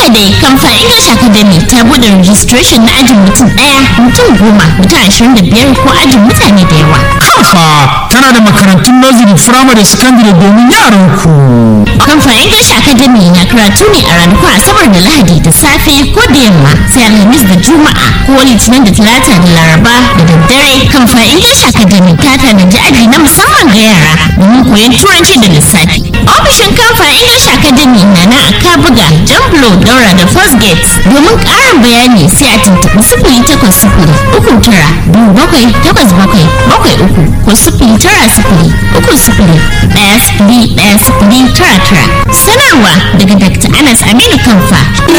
dai kamfa English Academy ta bude registration na ajin mutum ɗaya mutum goma mutum ashirin da biyar ko ajin mutane da yawa. Kamfa tana da makarantun nursery firamare secondary domin yaran ku. Kamfa English Academy na karatu ne a ranakun Asabar da Lahadi da safe ko da yamma sai Alhamis da Juma'a ko Litinin da Talata da Laraba da daddare. Kamfa English Academy ta tanaji aji na musamman ga yara domin koyon turanci da lissafi. Ofishin Kamfa English Academy na na a Kabuga, Jamblo, Daura da First Gate. Domin ƙarin bayani sai a tuntuɓi sifili takwas sifili uku tara biyu bakwai takwas bakwai bakwai uku ko sifili tara sifili uku sifili ɗaya sifili ɗaya sifili tara tara. Sanarwa daga Dr. Anas Aminu Kamfa.